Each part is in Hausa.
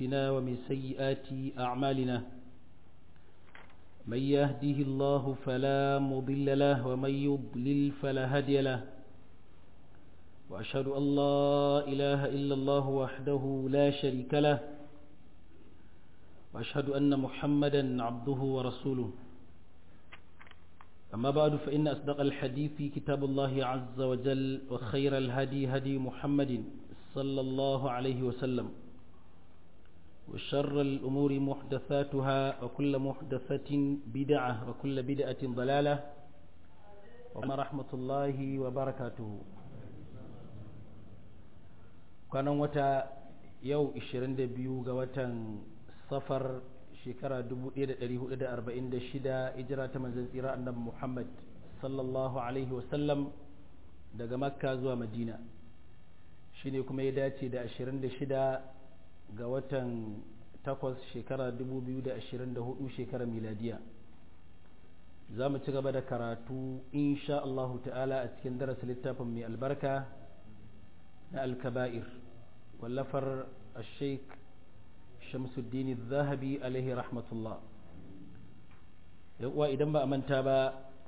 أنفسنا ومن سيئات أعمالنا من يهده الله فلا مضل له ومن يضلل فلا هادي له وأشهد أن لا إله إلا الله وحده لا شريك له وأشهد أن محمدا عبده ورسوله أما بعد فإن أصدق الحديث كتاب الله عز وجل وخير الهدي هدي محمد صلى الله عليه وسلم وشر الأمور محدثاتها وكل محدثة بدعة وكل بدعة ضلالة وما رحمة الله وبركاته كان وتا يو 22 ga watan safar shekara 1446 ijira ta manzon tsira annabi Muhammad sallallahu alaihi wasallam daga makka zuwa madina shine kuma ya dace da 26 ga watan 8 shekara 2024 shekara miladiya za mu ci gaba da karatu insha Allahu ta'ala a cikin darasin littafin mai albarka na alkaba'ir wallafar al-sheikh shamsuddin zahabi alaihi rahmatullah uwa idan ba a manta ba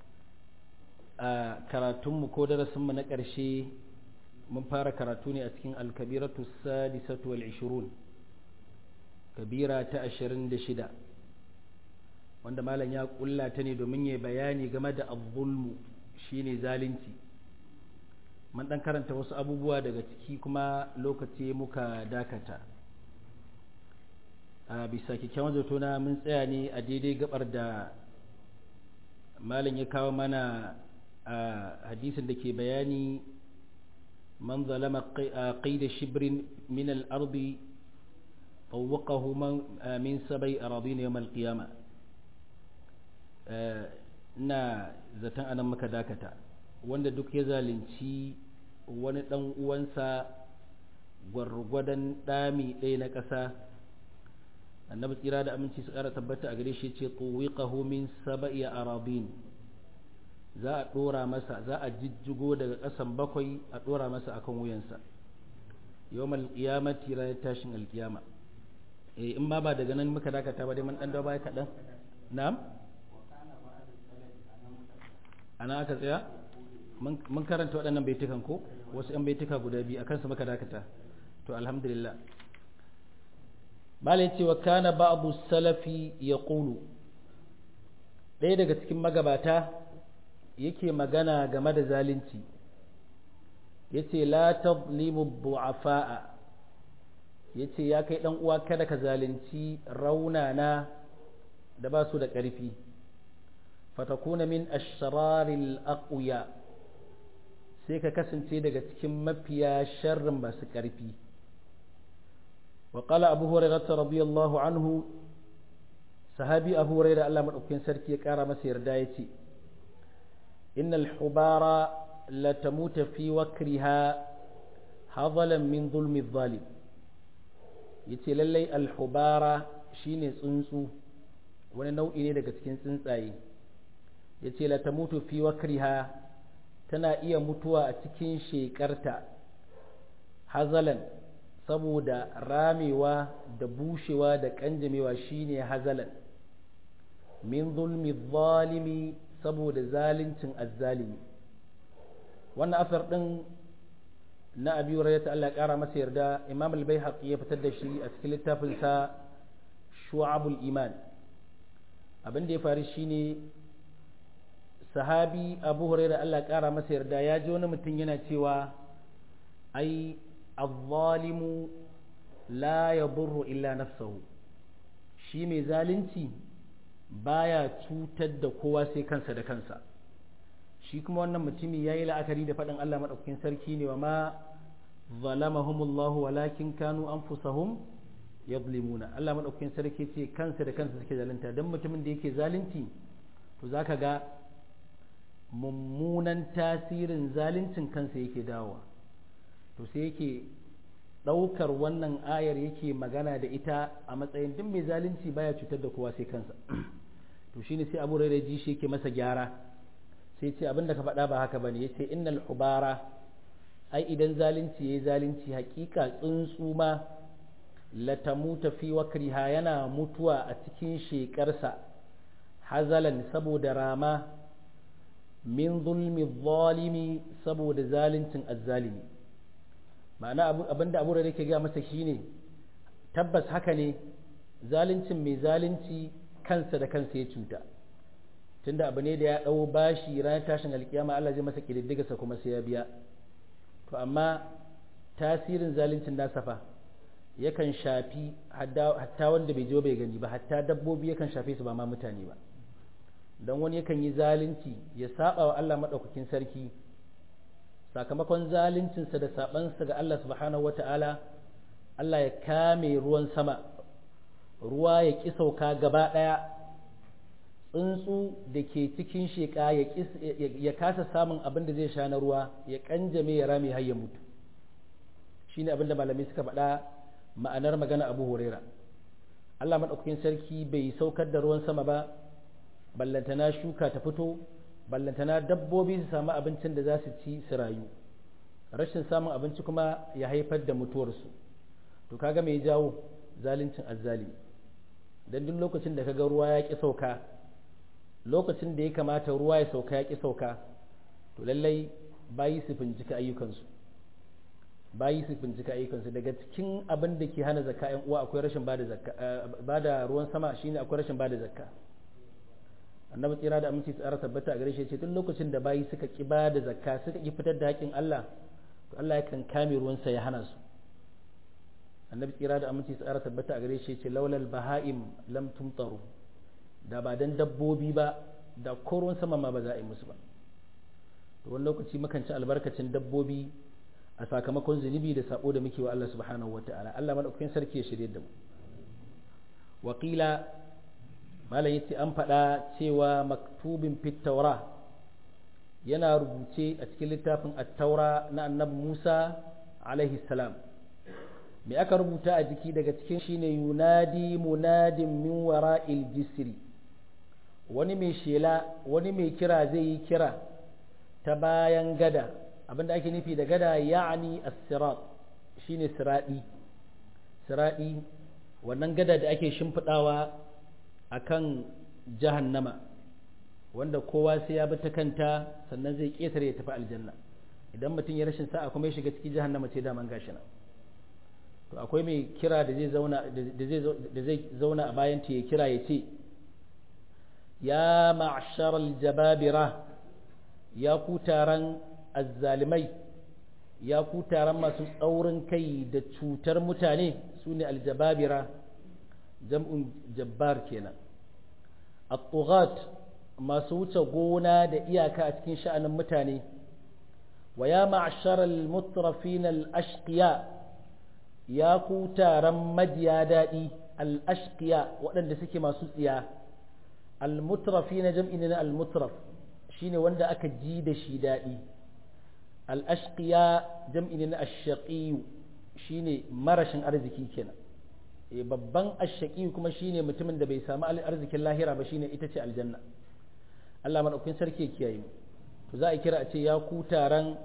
a karatunmu ko darasinmu na ƙarshe mun fara karatu ne a cikin alkabiratu sadisatu wal ishirun kabira ta ashirin da shida wanda malam ya kulla ta ne domin ya bayani game da azzulmu shine zalunci mun dan karanta wasu abubuwa daga ciki kuma lokaci muka dakata a bisa kyakkyawan zato na mun tsaya ne a daidai gabar da malam ya kawo mana a hadisin da ke bayani man zalama qaida shibrin min al-ardi طوقه من سبي أراضين يوم القيامة na zaton anan maka dakata wanda duk ya zalunci wani ɗan uwansa gwargwadon ɗami ɗaya na ƙasa annabi tsira da aminci su ƙara tabbata a gare shi ce tsuwiƙahu min saba'i arabin za a ɗora masa za a jijjigo daga ƙasan bakwai a ɗora masa akan wuyansa yawmal qiyamati ranar tashin alƙiyama eh in ba ba daga nan muka dakata ba dai mun dan dawo baya kaɗan na'am ana aka tsaya mun karanta waɗannan baitukan ko wasu ‘yan baituka guda biyu akan su muka dakata to alhamdulillah malai cewa kana ba'abu salafi ya ƙulu ɗaya daga cikin magabata yake magana game da zalunci ya ce la tazlimu bu'afa'a ya ce ya kai ɗan uwa kada ka zalunci raunana da ba su da ƙarfi fatakuna min ashraril aqwiya sai ka kasance daga cikin mafiya sharrin masu ƙarfi wa qala abu hurairah radiyallahu anhu sahabi abu hurairah Allah madaukakin sarki ya kara masa yarda yace innal hubara la tamuta fi wakriha hadalan min zulmi zalim yace lallai alhubara shine tsuntsu wani nau'i ne daga cikin tsuntsaye yace la tamutu fi wakriha tana iya mutuwa a cikin shekarta hazalan saboda ramewa da bushewa da kanjamewa shine hazalan min zulmi zalimi saboda zalincin azzalimi wannan asar din na abi hurairah Allah ya kara masa yarda imam al-baihaqi ya fitar da shi a cikin littafin sa shu'abul iman abin da ya faru shine sahabi abu hurairah Allah ya kara masa yarda ya ji wani mutum yana cewa ai az-zalimu la yadurru illa nafsahu shi mai zalunci baya cutar da kowa sai kansa da kansa shi kuma wannan mutumi ya yi la'akari da faɗin Allah maɗaukakin sarki ne wa ma zalamahumullahu walakin kanu anfusahum yadlimuna Allah maɗaukakin sarki ce kansa da kansa suke zalunta don mutumin da yake zalunci to zaka ga mummunan tasirin zaluncin kansa yake dawowa to sai yake ɗaukar wannan ayar yake magana da ita a matsayin duk mai zalunci baya cutar da kowa sai kansa to shine sai abu rairai ji shi yake masa gyara sai ce abin da ka faɗa ba haka bane yace innal hubara ai idan zalunci yayi zalunci hakika tsuntsu ma latamuta fi wakriha yana mutuwa a cikin shekarsa hazalan saboda rama min zulmi zalimi saboda zaluncin azzalimi ma'ana abinda abu da yake ga masa shine tabbas haka ne zaluncin mai zalunci kansa da kansa ya cuta tunda abu ne da ya ɗau bashi ranar tashin alkiyama Allah zai masa ƙididdigarsa kuma sai ya biya to amma tasirin zaluncin nasa fa yakan shafi hatta wanda bai je bai gani ba hatta dabbobi yakan shafe su ba ma mutane ba don wani yakan yi zalunci ya saba wa Allah maɗaukakin sarki sakamakon zaluncinsa da sabansa ga Allah subhanahu wata'ala Allah ya kame ruwan sama ruwa ya ƙi sauka gaba ɗaya tsuntsu da ke cikin sheƙa ya kasa samun abin da zai sha na ruwa ya ƙanjame ya rame har ya mutu shine abin da malamai suka faɗa ma'anar magana abu huraira Allah maɗaukakin sarki bai saukar da ruwan sama ba ballantana shuka ta fito ballantana dabbobi su samu abincin da za su ci su rayu rashin samun abinci kuma ya haifar da mutuwarsu to kaga mai jawo zaluncin azzali dan duk lokacin da kaga ruwa ya ƙi sauka lokacin da ya kamata ruwa ya sauka ya ƙi sauka to lallai bayi su bincika ayyukansu bayi su bincika ayyukansu daga cikin abin da ke hana zakka yan uwa akwai rashin bada zakka bada ruwan sama shine akwai rashin bada zakka annabi tsira da aminci tsara tabbata a gare shi ce tun lokacin da bayi suka ki bada zakka suka ki fitar da haƙin Allah to Allah yakan kame ruwansa ya hana su annabi tsira da aminci tsara tabbata a gare shi ce laulal baha'im lam tumtaru da ba dan dabbobi ba da ko ruwan sama ma ba za a yi musu ba to wani lokaci mukan ci albarkacin dabbobi a sakamakon zunubi da sabo da muke wa Allah subhanahu wataala Allah madaukakin sarki ya shirye da mu wakila malam yace an faɗa cewa maktubin fit taura yana rubuce a cikin littafin at-taura na annabi Musa alaihi salam me aka rubuta a jiki daga cikin shine yunadi munadin min wara'il jisri wani mai shela wani mai kira zai yi kira ta bayan gada abinda ake nufi da gada ya'ani as-sirat shine siradi siradi wannan gada da ake shimfidawa akan jahannama wanda kowa sai ya bi ta kanta sannan zai ketare ya tafi aljanna idan mutum ya rashin sa'a kuma ya shiga cikin jahannama ce daman gashi nan to akwai mai kira da zai zauna da zai zauna a bayan ta ya kira ya ce ya ma'shar al-jababira ya ku taron azzalimai ya ku taron masu tsaurin kai da cutar mutane su ne aljababira jam'un jabbar kenan at masu wuce gona da iyaka a cikin sha'anin mutane wa ya ma'shar al-mutrafin al-ashqiya ya ku taron majiya daɗi al-ashqiya waɗanda suke masu tsiya al-mutrafin jam'i ne na al-mutraf shine wanda aka ji da shi daɗi al'ashƙiya jam'i ne na ashaƙiyu shine marashin arziki kenan e babban ashaƙiyu kuma shine mutumin da bai samu arzikin lahira ba shine ita ce aljanna Allah maɗaukin sarki kiyaye mu to za a kira a ce ya ku taron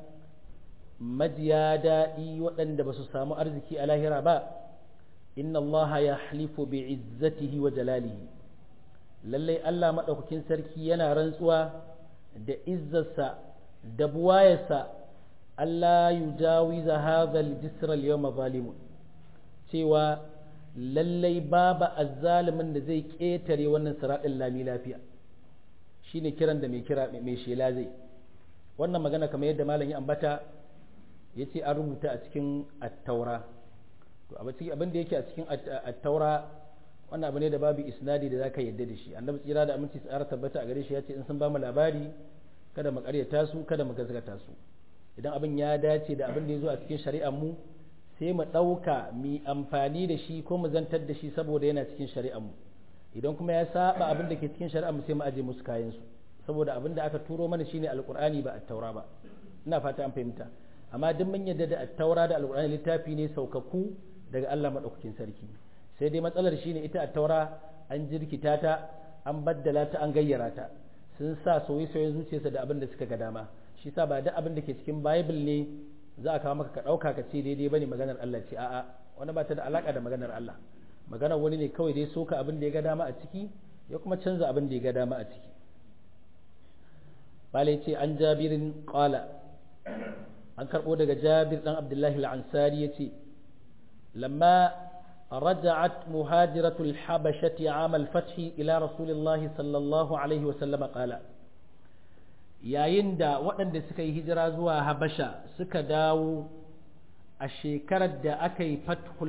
majiya daɗi waɗanda ba su samu arziki a lahira ba inna Allah ya halifu bi izzatihi wa jalalihi lallai Allah maɗaukakin sarki yana rantsuwa da izzarsa da buwayarsa Allah yu jawiza hadha al-jisr al-yawma zalimun cewa lallai babu azzalimin da zai ketare wannan siratin lami lafiya shine kiran da mai kira mai shela zai wannan magana kamar yadda malam ya ambata yace an rubuta a cikin at-taura to abin da yake a cikin at-taura wannan abu ne da babu isnadi da zaka yadda da shi annabi tsira da aminci tsara tabbata a gare shi yace in sun ba mu labari kada mu karyata su kada mu gaskata su idan abin ya dace da abin da ya zo a cikin shari'ar mu sai mu ɗauka mu amfani da shi ko mu zantar da shi saboda yana cikin shari'ar mu idan kuma ya saba abin da ke cikin shari'ar mu sai mu aje musu kayan su saboda abin da aka turo mana shine alqur'ani ba at-taura ba ina fata an fahimta amma duk mun yadda da at-taura da alqur'ani littafi ne saukaku daga Allah madaukakin sarki sai dai matsalar shine ita at-taura an jirkita ta an baddala ta an gayyara ta sun sa soye-soyen zuciyarsa da abin da suka ga dama shi sa ba duk abin da ke cikin bible ne za a kawo maka ka ɗauka ka ce daidai bane maganar Allah ce a'a wanda ba ta da alaka da maganar Allah maganar wani ne kawai dai soka abin da ya ga dama a ciki ya kuma canza abin da ya ga dama a ciki bale ce an jabirin qala an karbo daga jabir dan abdullahi al-ansari yace lamma رجعت مهاجرة الحبشة عام الفتح إلى رسول الله صلى الله عليه وسلم قال yayin da waɗanda suka yi hijira zuwa habasha suka dawo a shekarar da aka yi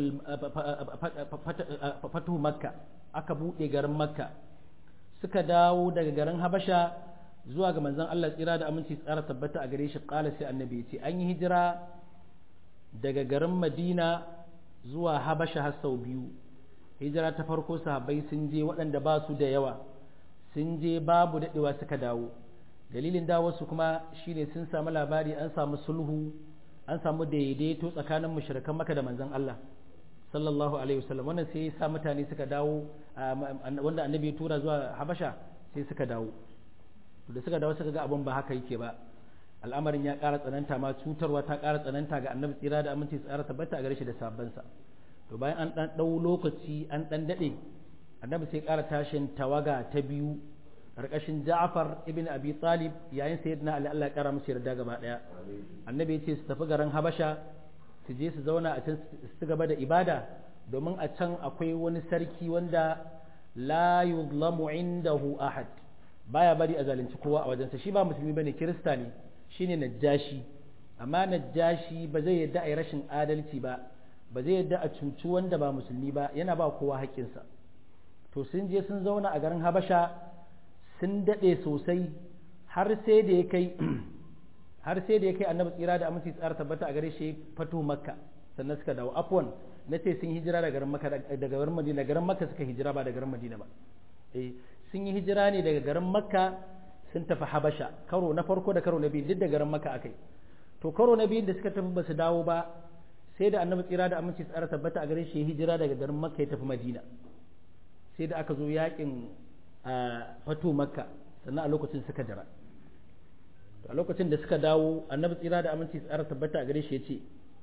fatuhu makka aka buɗe garin makka suka dawo daga garin habasha zuwa ga manzon Allah tsira da aminci tsara tabbata a gare shi ƙala sai annabi ce an yi hijira daga garin madina zuwa habasha har sau biyu hijira ta farko sahabbai sun je waɗanda ba su da yawa sun je babu daɗewa suka dawo dalilin dawarsu kuma shine sun samu labari an samu sulhu an samu daidaito tsakanin mushrikan maka da manzon Allah sallallahu alaihi wasallam wannan sai ya sa mutane suka dawo wanda annabi ya tura zuwa habasha sai suka dawo to da suka dawo suka ga abin ba haka yake ba al'amarin ya ƙara tsananta ma cutarwa ta ƙara tsananta ga annabi tsira da aminci tsara tabbata a gare shi da sabansa to bayan an ɗan ɗau lokaci an ɗan daɗe annabi sai ƙara tashin tawaga ta biyu ƙarƙashin Ja'far ibn Abi Talib yayin sayyidina Ali Allah ya ƙara musu yarda gaba ɗaya annabi ya ce su tafi garin Habasha su je su zauna a can su gaba da ibada domin a can akwai wani sarki wanda la yuzlamu indahu ahad baya bari a zalunci kowa a wajensa shi ba musulmi bane kirista ne shine najjashi amma najjashi ba zai yadda a yi rashin adalci ba ba zai yadda a cuci wanda ba musulmi ba yana ba kowa haƙƙinsa to sun je sun zauna a garin habasha sun daɗe sosai har sai da ya kai har sai da ya kai annabi tsira da aminci tsara tabbata a gare shi fatu makka sannan suka dawo afwan na ce sun hijira daga garin makka daga garin madina garin makka suka hijira ba daga garin madina ba eh sun yi hijira ne daga garin makka sun tafi habasha karo na farko da karo na biyu duk da garin makka akai to karo na biyun da suka tafi ba su dawo ba sai da annabi tsira da aminci tsara tabbata a gare shi hijira daga garin makka ya tafi madina sai da aka zo yakin fatu makka sannan a lokacin suka jira a lokacin da suka dawo annabi tsira da aminci tsara tabbata a gare shi ya ce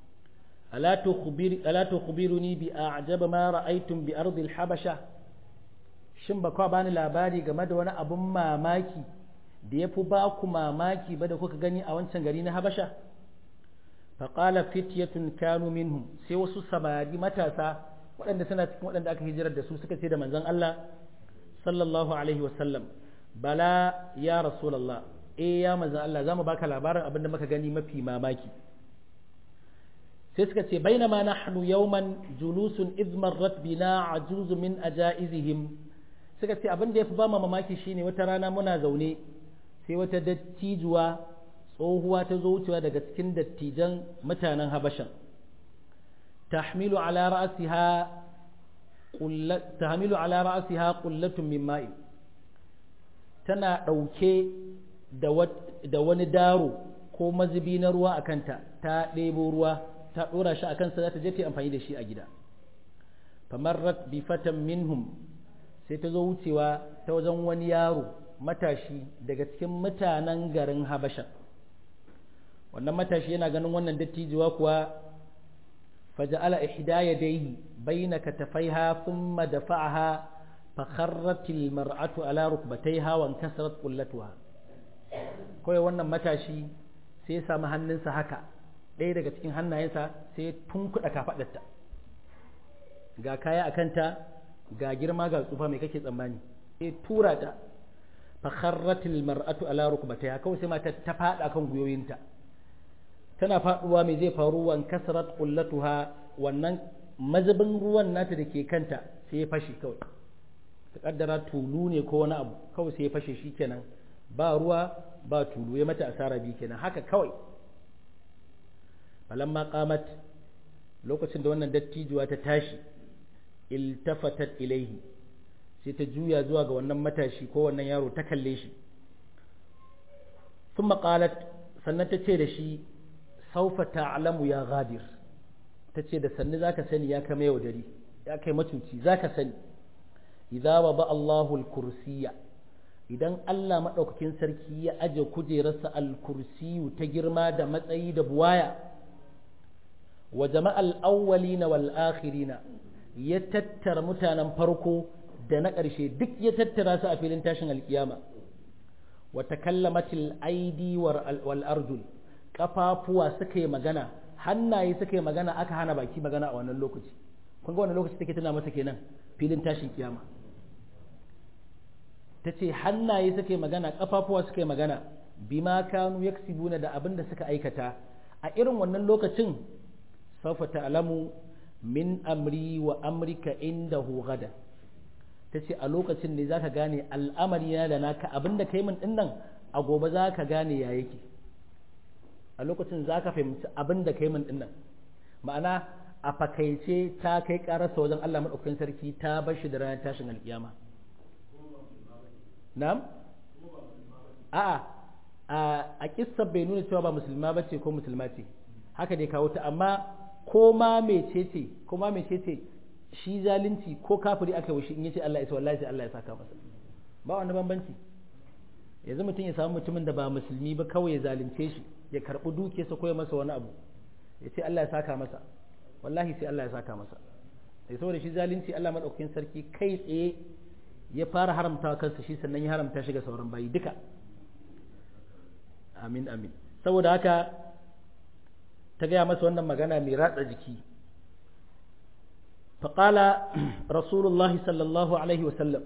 ala tukhbiruni bi a'jaba ma ra'aytum bi ardi al-habasha shin ba kwa bani labari game da wani abun mamaki da ya fi ba ku mamaki ba da kuka gani a wancan gari na habasha faƙala fityatun kanu minhum sai wasu samari matasa waɗanda suna cikin waɗanda aka hijirar da su suka ce da manzon Allah sallallahu alaihi wasallam bala ya rasulallah eh ya manzon Allah za mu baka labarin abin da muka gani mafi mamaki sai suka ce bainama nahnu yawman julusun idh marrat bina ajuz min ajaizihim suka ce abin da ya fi ba mu mamaki shine wata rana muna zaune sai wata dattijuwa tsohuwa ta zo wucewa daga cikin dattijan mutanen habashan tahmilu ala ra'siha tahmilu ala ra'siha qullatun min ma'in tana ɗauke da wani daro ko mazubi na ruwa a kanta ta ɗebo ruwa ta ɗora shi a kansa za ta je ta amfani da shi a gida famarrat bi fatan minhum sai ta zo wucewa ta wajen wani yaro matashi daga cikin mutanen garin habasha wannan matashi yana ganin wannan dattijuwa kuwa faja'ala ihda yadayhi baina katafaiha thumma dafa'aha fa kharrat almar'atu ala rukbatayha wa inkasarat qullatuha kawai wannan matashi sai ya samu hannunsa haka ɗaya daga cikin hannayensa sai ya tunkuɗa kafaɗarta ga kaya a kanta ga girma ga tsufa mai kake tsammani sai tura ta fa kharratil mar'atu ala rukbatayha kawai sai mata ta fada kan guyoyinta tana faduwa mai zai faru wan kasrat qullatuha wannan mazubin ruwan nata da ke kanta sai ya fashe kawai ta kaddara tulu ne ko wani abu kawai sai ya fashe shikenan ba ruwa ba tulu ya mata asara bi kenan haka kawai falamma qamat lokacin da wannan dattijuwa ta tashi iltafatat ilaihi sai ta juya zuwa ga wannan matashi ko wannan yaro ta kalle shi thumma qalat sannan ta ce da shi saufa ta'lamu ya ghadir ta ce da sanni zaka sani ya kama yaudari ya kai matuci zaka sani idza wada Allahu al-kursiyya idan Allah madaukakin sarki ya aje kujerarsa al-kursiyu ta girma da matsayi da buwaya wa jama'al awwalina wal akhirina ya tattara mutanen farko da na ƙarshe duk ya tattara su a filin tashin alkiyama wa takallamatil aidi wal arjul kafafuwa suka yi magana hannaye suka yi magana aka hana baki magana a wannan lokaci kun ga wannan lokaci take tana masa kenan filin tashin kiyama ta ce hannaye suka yi magana kafafuwa suka yi magana bima kanu yaksibuna da abin da suka aikata a irin wannan lokacin sawfa ta'lamu min amri wa amrika indahu gada ta ce a lokacin ne zaka gane al'amari na da naka abin da kai min dinnan a gobe zaka gane ya yake a lokacin zaka fahimci abin da kai min dinnan ma'ana a fakaice ta kai karasa wajen Allah madaukakin sarki ta bar shi da ranar tashin alkiyama na'am a'a a kissa bai nuna cewa ba musulma bace ko musulma ce haka dai kawo ta amma ko ma mecece ko ma mecece shi zalunci ko kafiri aka yi shi in yace Allah ya sa wallahi sai Allah ya saka masa ba wani bambanci yanzu mutum ya samu mutumin da ba musulmi ba kawai ya zalunce shi ya karbi dukiyarsa ko ya masa wani abu ya ce Allah ya saka masa wallahi sai Allah ya saka masa sai saboda shi zalunci Allah madaukakin sarki kai tsaye ya fara haramta kansa shi sannan ya haramta shi ga sauran bayi duka amin amin saboda haka ta gaya masa wannan magana mai ratsa jiki faƙala rasulullahi sallallahu alaihi wasallam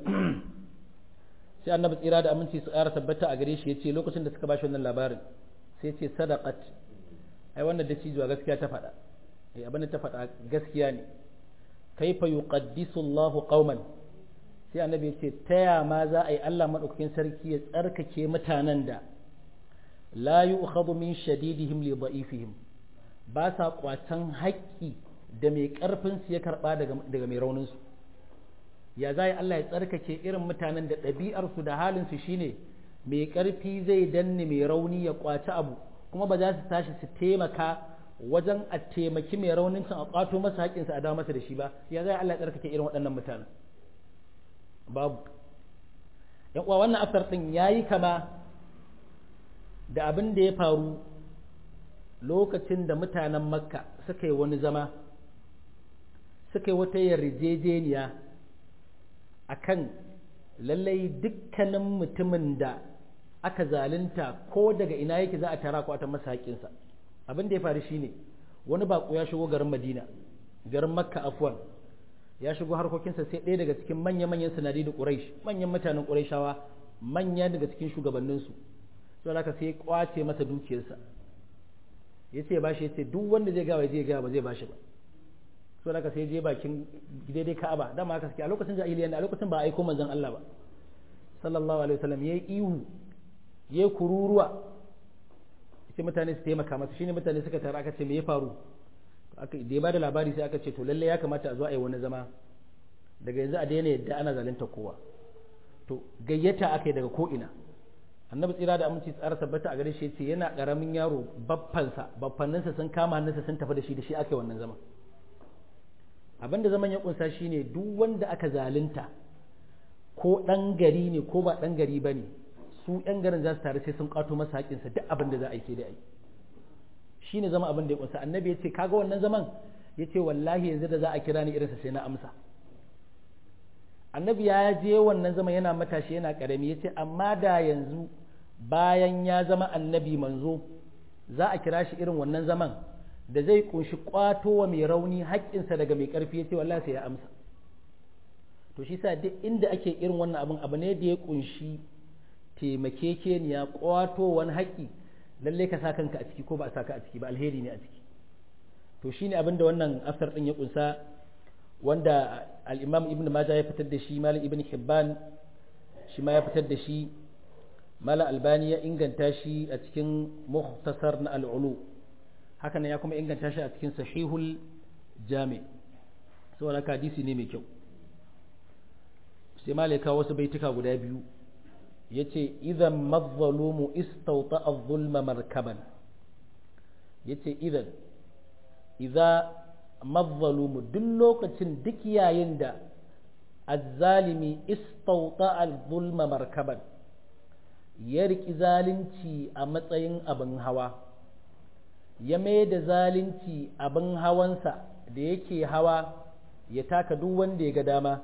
sai annabi tsira da aminci su ƙara tabbata a gare shi ya ce lokacin da suka ba shi wannan labarin sai ce sadaqat ai wannan da cijuwa gaskiya ta faɗa eh abin da ta faɗa gaskiya ne kaifa yuqaddisu Allahu qauman sai annabi ya ce taya ma za a yi Allah madaukakin sarki ya tsarkake mutanen da la yu'khadhu min shadidihim li da'ifihim ba sa kwatan haƙƙi da mai ƙarfin su ya karɓa daga mai raunin su ya za Allah ya tsarkake irin mutanen da ɗabi'ar su da halin su shine mai ƙarfi zai danne mai rauni ya kwaci abu kuma ba za su tashi su taimaka wajen a taimaki mai raunin can a kwato masa haƙƙinsa a dawo masa da shi ba ya za Allah ya tsarkake irin waɗannan mutanen babu yan uwa wannan asar ɗin yayi kama da abin da ya faru lokacin da mutanen makka suka yi wani zama suka yi wata yarjejeniya a kan lallai dukkanin mutumin da aka zalunta ko daga ina yake za a tara kwatan masa haƙinsa abin da ya faru shine wani baƙo ya shigo garin madina garin makka afwan ya shigo harkokinsa sai ɗaya daga cikin manya-manyan sanadi da ƙuraish manyan mutanen ƙuraishawa manya daga cikin shugabanninsu sai haka sai ya kwace masa dukiyarsa ya ce ba shi ya ce duk wanda zai gawa zai gawa ba zai ba shi ba sai haka sai je bakin daidai ka'aba dama haka suke a lokacin jahiliya ne a lokacin ba a aiko manzon Allah ba sallallahu alaihi wasallam yayi ihu yayi kururuwa sai mutane su taimaka masa shine mutane suka tara aka ce me ya faru aka da ya bada labari sai aka ce to lalle ya kamata a zo a yi wani zama daga yanzu a daina yadda ana zalunta kowa to gayyata aka yi daga ko ina annabi tsira da aminci tsara tabbata a gare shi yace yana karamin yaro baffansa baffanninsa sun kama hannunsa sun tafi da shi da shi aka yi wannan zaman abinda zaman ya kunsa shine duk wanda aka zalunta ko dan gari ne ko ba dan gari bane su yan garin za su tare sai sun kato masa haƙinsa duk abin da za a yi sai da ai shine zama abin da ya kunsa annabi ya ce kaga wannan zaman ya ce wallahi yanzu da za a kira ni irinsa sai na amsa annabi ya je wannan zama yana matashi yana karami ya ce amma da yanzu bayan ya zama annabi manzo za a kira shi irin wannan zaman da zai kunshi kwato wa mai rauni haƙƙinsa daga mai ƙarfi ya ce wallahi sai ya amsa to shi sa duk inda ake irin wannan abin abu ne da ya kunshi taimakekeniya kwato wani haƙƙi lallai ka sa kanka a ciki ko ba a sa ka a ciki ba alheri ne a ciki to shine abin da wannan asar din ya kunsa wanda al-imam ibn majah ya fitar da shi malam ibn hibban shi ma ya fitar da shi malam albani ya inganta shi a cikin mukhtasar na al-ulu haka ya kuma inganta shi a cikin sahihul jami saboda haka hadisi ne mai kyau sai malai kawo wasu baituka guda biyu yace idan mazzalumu istawta az-zulma markaban yace idan idza mazzalumu duk lokacin duk yayin da azzalimi istauta al-zulma markaban ya riki zalunci a matsayin abin hawa ya mai da zalunci abin hawansa da yake hawa ya taka duk wanda ya ga dama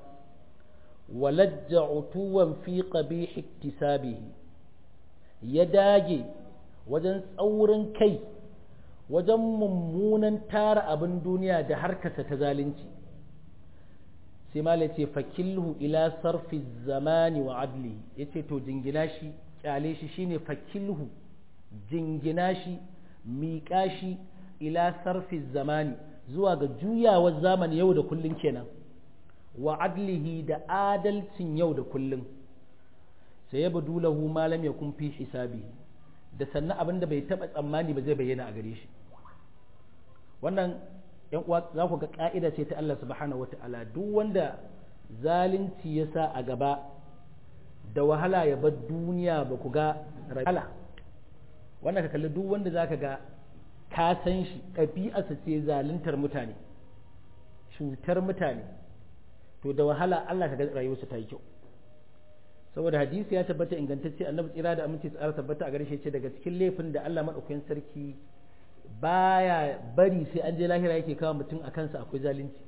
walajja utuwan fi qabih iktisabihi ya dage wajen tsaurin kai wajen mummunan tara abin duniya da harkasa ta zalunci sai ma ce fakilhu ila sarfi zamani wa adli ya ce to jingina shi kyale shi shine fakilhu jingina shi miƙa shi ila sarfi zamani zuwa ga juyawar zamani yau da kullun kenan wa adlihi da adalcin yau da kullun sai ya badu lahu malam ya kun fi hisabi da sannan abin da bai taɓa tsammani ba zai bayyana a gare shi wannan yan uwa za ku ga ka'ida ce ta Allah subhanahu wata'ala duk wanda zalunci ya sa a gaba da wahala ya bar duniya ba ku ga wahala wannan ka kalli duk wanda za ka ga ka san shi ɗabi'arsa ce zaluntar mutane cutar mutane to da wahala Allah ka ga rayuwarsa ta yi kyau saboda hadisi ya tabbata ingantacce annabi tsira da aminci tsara tabbata a gare shi ce daga cikin laifin da Allah madaukakin sarki baya bari sai an je lahira yake kawo mutum a kansa akwai zalunci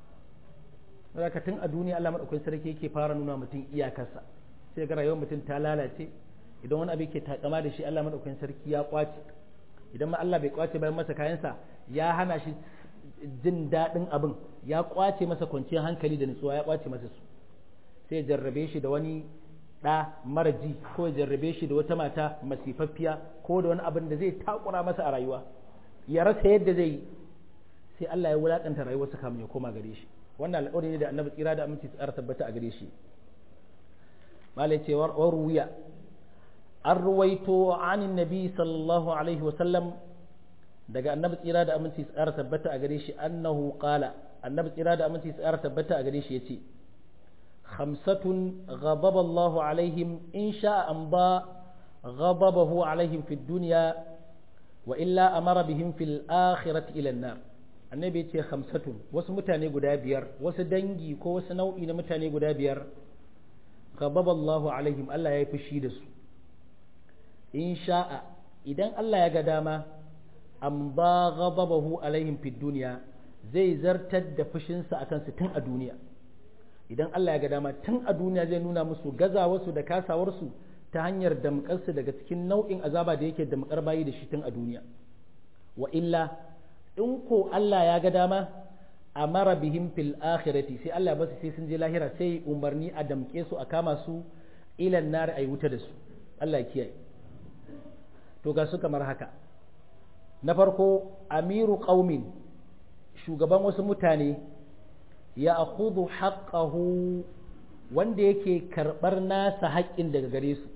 saboda tun a duniya Allah madaukakin sarki yake fara nuna mutum iyakarsa sai ga rayuwar mutum ta lalace idan wani abu yake takama da shi Allah madaukakin sarki ya kwace idan ma Allah bai kwace bayan masa kayansa ya hana shi jin daɗin abin ya kwace masa kwanciyar hankali da nutsuwa ya kwace masa su sai ya jarrabe shi da wani ɗa mara ji ko ya jarrabe shi da wata mata masifaffiya ko da wani abin da zai takura masa a rayuwa ya rasa yadda zai yi sai Allah ya wulakanta rayuwarsa kamun ya koma gare shi wannan alƙawari ne da annabi tsira da aminci tsara tabbata a gare shi malai ce war ruwiya an ruwaito anin nabi sallallahu alaihi wa sallam daga annabi tsira da aminci tsara tabbata a gare shi annahu qala annabi tsira da aminci tsara tabbata a gare shi yace خمسة غضب الله عليهم إن شاء أمضى غضبه عليهم في الدنيا وإلا أمر بهم في الآخرة إلى النار annabi ce hamsatun wasu mutane guda biyar wasu dangi ko wasu nau'i na mutane guda biyar ghadaba Allahu alaihim Allah ya yi fushi da su in sha'a idan Allah ya ga dama an ba ghadabahu alaihim fid duniya zai zartar da fushinsa akan su tun a duniya idan Allah ya ga dama tun a duniya zai nuna musu gazawarsu da kasawarsu ta hanyar damƙarsu daga cikin nau'in azaba da yake damƙar bayi da shi tun a duniya wa illa in ko Allah ya ga dama amara bihim fil akhirati sai Allah ya basu sai sun je lahira sai umarni a damƙe su a kama su ilan nar ayi wuta da su Allah ya kiyaye to ga su kamar haka na farko amiru qaumin shugaban wasu mutane ya akhudhu haqqahu wanda yake karɓar nasa haƙƙin daga gare su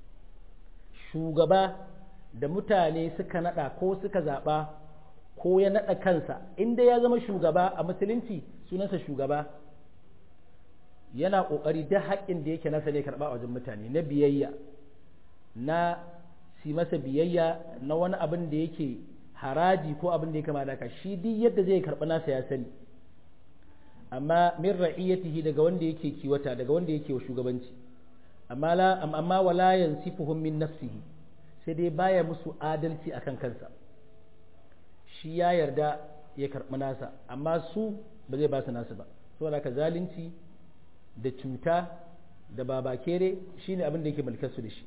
shugaba da mutane suka naɗa ko suka zaɓa ko ya naɗa kansa inda ya zama shugaba a musulunci sunansa shugaba yana ƙoƙari da haƙƙin da yake nasa ne karɓa a wajen mutane na biyayya na si masa biyayya na wani abin da yake haraji ko abin da ya kama da shi duk yadda zai karɓi nasa ya sani amma min ra'iyatihi daga wanda yake kiwata daga wanda yake wa shugabanci amma la amma wala yansifuhum min nafsihi sai dai baya musu adalci akan kansa shi ya yarda ya karɓi nasa amma su ba zai ba su nasu ba saboda ka zalunci da cuta da babakere shine abin da yake mulkar su da shi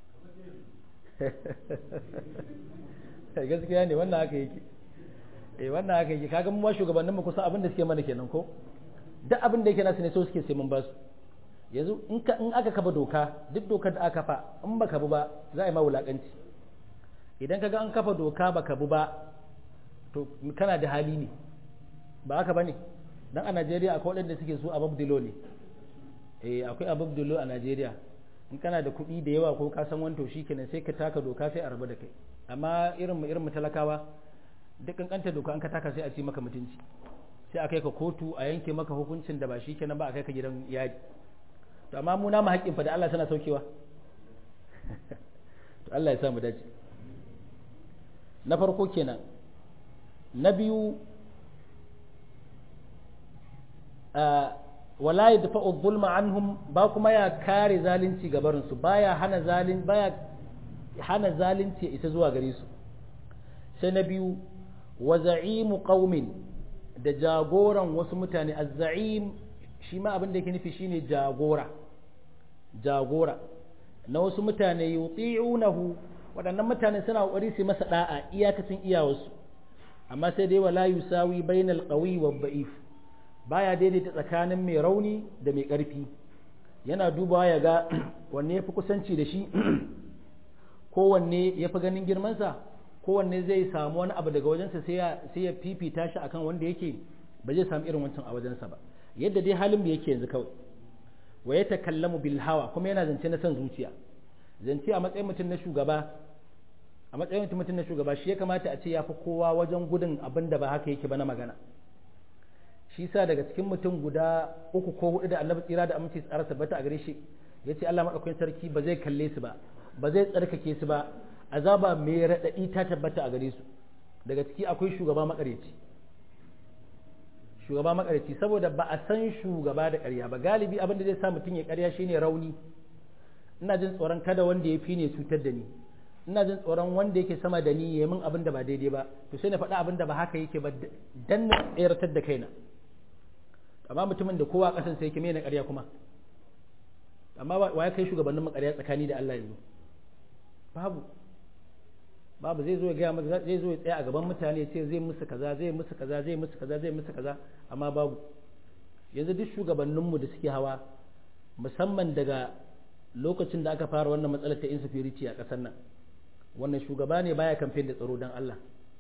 gaskiya ne wannan haka yake eh wannan haka yake kaga mu ma shugabannin mu kusa abin da suke mana kenan ko duk abin da yake nasu ne so suke sai mun ba su yanzu in ka in aka kafa doka duk dokar da aka kafa in baka bi ba za a yi ma wulakanci idan kaga an kafa doka baka bi ba to kana da hali ne ba haka bane dan a Najeriya akwai waɗanda suke so a babdilo ne eh akwai a babdilo a Najeriya in kana da kuɗi da yawa ko ka san wanto shikenan sai ka taka doka sai a rabu da kai amma irin mu irin mu talakawa duk kankanta doka an ka taka sai a ci maka mutunci sai a kai ka kotu a yanke maka hukuncin da ba shi kenan ba a kai ka gidan yadi to amma mu namu haƙƙin fa da Allah sana saukewa to Allah ya sa mu dace na farko kenan na biyu wala yadfa'u dhulma anhum ba kuma ya kare zalunci gabarin su baya hana zalin baya hana zalunci isa zuwa gare su sai na biyu wa za'imu qaumin da jagoran wasu mutane az-za'im shi ma abin da yake nufi shine jagora jagora na wasu mutane yuti'unahu waɗannan mutane suna kokari su masa da'a iyakacin iyawarsu amma sai dai wala yusawi bainal qawi wa da'if baya daidaita tsakanin mai rauni da mai ƙarfi yana dubawa ya ga wanne ya fi kusanci da shi kowanne ya fi ganin girmansa kowanne zai samu wani abu daga wajensa sai ya fifita shi akan wanda yake ba zai samu irin wancan a wajensa ba yadda dai halin da yake yanzu kawai wa ya takallamu bil hawa kuma yana zance na son zuciya zance a matsayin mutum na shugaba a matsayin mutum na shugaba shi ya kamata a ce ya fi kowa wajen gudun abin da ba haka yake ba na magana shi sa daga cikin mutum guda uku ko hudu da annabi tsira da aminci tsara tabbata a gare shi ya ce Allah maɗaukakin sarki ba zai kalle su ba ba zai tsarkake su ba azaba mai raɗaɗi ta tabbata a gare su daga ciki akwai shugaba makareci shugaba makareci saboda ba a san shugaba da ƙarya ba galibi abin da zai sa mutum ya ƙarya shine rauni ina jin tsoron kada wanda ya fi ne cutar da ni ina jin tsoron wanda yake sama da ni ya min abin da ba daidai ba to sai na faɗa abin da ba haka yake ba dan na tseratar da kaina amma mutumin da kowa kasan sai yake mai na ƙarya kuma amma wa ya kai shugabannin makarya tsakani da Allah yanzu babu babu zai zo ya gaya maka zai zo ya tsaya a gaban mutane ya ce zai musu kaza zai musu kaza zai musu kaza zai musu kaza amma babu yanzu duk shugabanninmu da suke hawa musamman daga lokacin da aka fara wannan matsalar ta insecurity a ƙasar nan wannan shugaba ne baya kamfen da tsaro don Allah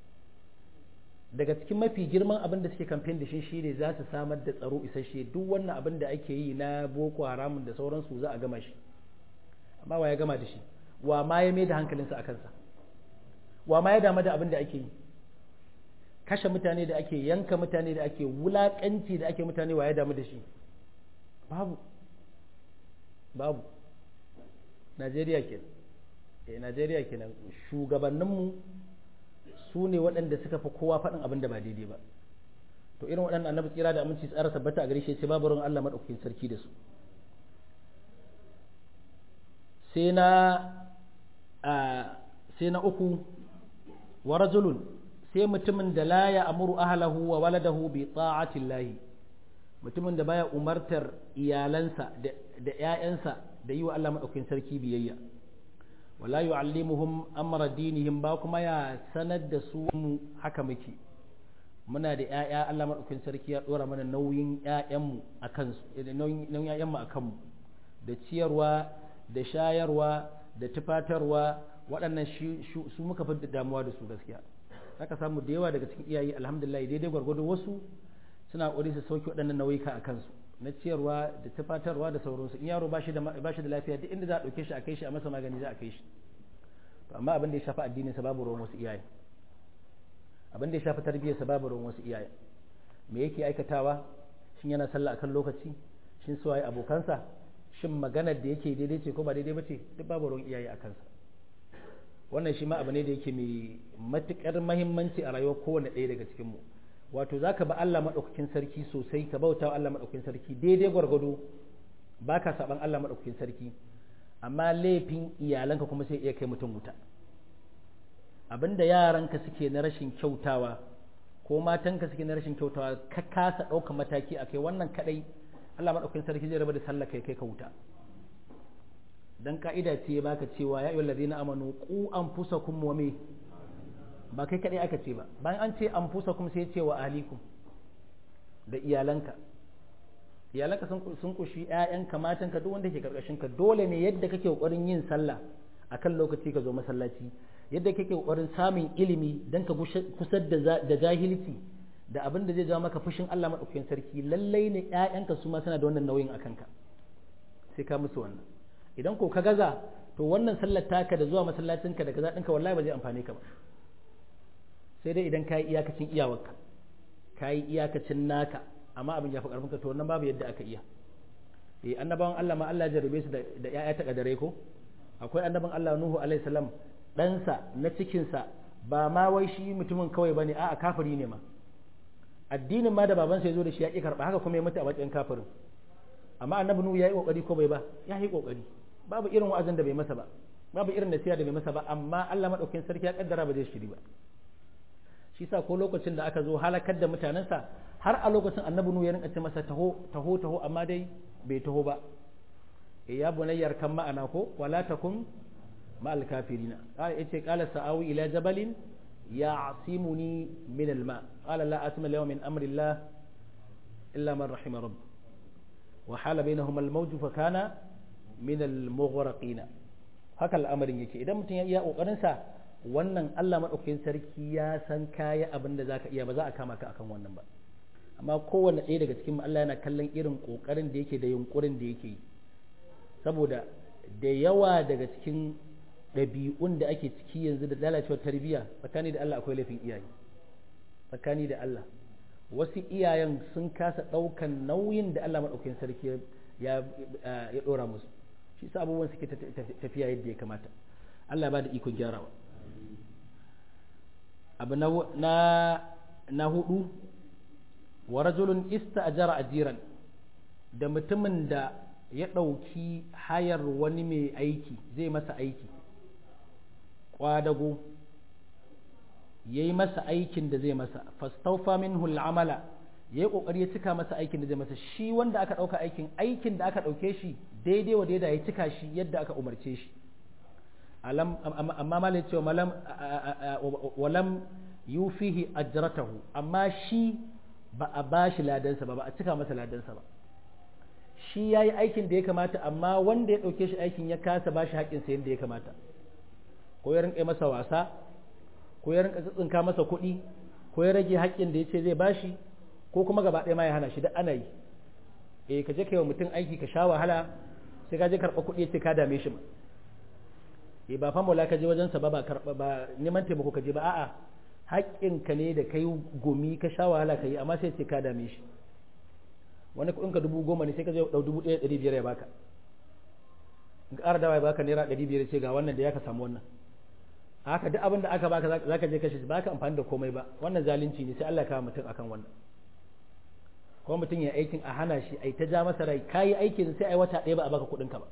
daga cikin mafi girman abin da suke kamfen da shi shine za su samar da tsaro isasshe duk wannan abin da ake yi na boko haramun da sauransu za a gama shi amma wa ya gama da shi wa ma ya mai da hankalinsa a kansa wa ma ya damu da abin da ake yi kashe mutane da ake yanka mutane da ake wulakanci da ake mutane wa ya damu da shi babu babu najeriya kenan eh najeriya kenan shugabanninmu su ne waɗanda suka fi kowa faɗin abin da ba daidai ba to irin waɗannan annabi tsira da aminci tsara tabbata a gare shi sai babu ruwan Allah madaukakin sarki da su sai na sai na uku wa rajulun sai mutumin da la ya amuru ahlahu wa waladahu bi ta'ati llahi mutumin da baya umartar iyalansa da ƴaƴansa da yi wa Allah madaukakin sarki biyayya wala yu'allimuhum amra dinihim ba kuma ya sanar da su haka muke muna da ƴaƴa Allah madaukakin sarki ya dora mana nauyin ƴaƴanmu akan su nauyin ƴaƴanmu akan mu da ciyarwa da shayarwa da tufatarwa waɗannan su muka fi damuwa da su gaskiya haka samu da yawa daga cikin iyaye alhamdulillah daidai gwargwado wasu suna ƙoƙari su sauke waɗannan nauyuka a kansu na ciyarwa da tufatarwa da sauransu in yaro ba shi da lafiya duk inda za a ɗauke shi a kai shi a masa magani za a kai shi to amma abin da ya shafi addinin sa babu ruwan wasu iyaye abin da ya shafi tarbiyyar sa babu ruwan wasu iyaye me yake aikatawa shin yana sallah akan lokaci shin suwaye abokansa shin maganar da yake daidai ce ko ba daidai ba ce duk babu ruwan iyaye a kansa wannan shi ma abu ne da yake mai matuƙar mahimmanci a rayuwar kowane ɗaya daga cikinmu wato za ka ba Allah maɗaukakin sarki sosai ka bauta Allah maɗaukakin sarki daidai gwargwado ba ka saɓan Allah maɗaukakin sarki amma laifin iyalanka kuma sai iya kai mutum wuta abinda yaranka suke na rashin kyautawa ko matanka suke na rashin kyautawa ka kasa ɗauka mataki a kai wannan kaɗai Allah maɗaukakin sarki zai raba da sallah kai kai ka wuta dan ka'ida ce baka cewa ya ayyuhal ladina amanu qu anfusakum wa me ba kai kadai aka ce ba bayan an ce anfusakum sai ce wa ahlikum da iyalanka iyalanka sun sun kushi ƴaƴanka matanka duk wanda ke karkashin ka dole ne yadda kake kokarin yin sallah akan lokaci ka zo masallaci yadda kake kokarin samun ilimi dan ka kusar da da jahilci da abin da zai jawo maka fushin Allah madaukakin sarki lallai ne ƴaƴanka su ma suna da wannan nauyin akan ka sai ka musu wannan idan ko ka gaza to wannan sallar taka da zuwa masallacinka da kaza ɗinka wallahi ba zai amfane ka ba sai dai idan ka yi iyakacin iyawarka ka yi iyakacin naka amma abin ya fi ƙarfinka to wannan babu yadda aka iya eh annabawan Allah ma Allah jarabe su da ƴaƴa ta kadare ko akwai annaban Allah Nuhu alaihi salam ɗansa na cikinsa ba ma wai shi mutumin kawai bane a'a kafiri ne ma addinin ma da babansa ya zo da shi ya ƙi karɓa haka kuma ya mutu a matsayin kafirin amma annabi Nuhu ya yi ƙoƙari ko bai ba ya yi ƙoƙari babu irin wa'azin da bai masa ba babu irin nasiha da bai masa ba amma Allah madaukakin sarki ya kaddara ba zai shiri ba shi sa ko lokacin da aka zo halakar da mutanensa har a lokacin annabi nu ya rinka ce masa taho taho taho amma dai bai taho ba e ya bunayyar kan ma'ana ko wala takun ma'al kafirina qala yace qala sa'awi ila jabalin ya'simuni min al-ma qala la asma al min amri Allah illa man rahima rabb wa hala bainahuma al-mawj fa kana min al-mughraqina haka al'amarin yake idan mutum ya iya kokarin sa wannan Allah madaukakin sarki ya san kaya abin da zaka iya ba za a kama ka akan wannan ba amma kowanne ɗaya daga cikin Allah yana kallon irin kokarin da yake da yunkurin da yake yi saboda da yawa daga cikin ɗabi'un da ake ciki yanzu da lalacewar tarbiyya tsakani da Allah akwai laifin iyaye tsakani da Allah wasu iyayen sun kasa ɗaukan nauyin da Allah maɗaukakin sarki ya ɗora musu shi sa abubuwan suke tafiya yadda ya kamata Allah ba da ikon gyarawa abu na na hudu wa rajulun ista'jara ajiran da mutumin da ya ɗauki hayar wani mai aiki zai masa aiki ƙwadago ya yi masa aikin da zai masa fastaufa minhu al'amala ya yi ƙoƙari ya cika masa aikin da zai masa shi wanda aka ɗauka aikin aikin da aka ɗauke shi daidai wa daidai ya cika shi yadda aka umarce shi amma malai cewa walam yufihi ajratahu amma shi ba a ba shi ladansa ba ba a cika masa ladansa ba shi ya yi aikin da ya kamata amma wanda ya ɗauke shi aikin ya kasa ba shi haƙƙinsa yadda ya kamata ko ya rinƙa masa wasa ko ya rinƙa tsinka masa kuɗi ko ya rage haƙƙin da ya ce zai ba shi ko kuma gaba ɗaya ma ya hana shi da ana yi eh ka je ka yi wa mutum aiki ka sha wahala sai ka je karɓa kuɗi ya ce ka dame shi ma eh ba famola ka je wajensa ba ba karɓa ba neman taimako ka je ba a'a haƙƙinka ne da kai gumi ka sha wahala ka yi amma sai ce ka dame shi wani kuɗin ka dubu goma ne sai ka je ɗau dubu ɗaya ɗari biyar ya baka in ƙara dawa ya baka naira ɗari biyar ce ga wannan da ya ka samu wannan haka duk abin da aka baka za ka je kashe shi ba ka amfani da komai ba wannan zalunci ne sai Allah ya kawo mutum akan wannan ko mutum ya aikin a hana shi ai ta ja masa rai kayi aikin sai ai wata ɗaya ba a baka kuɗin ka ba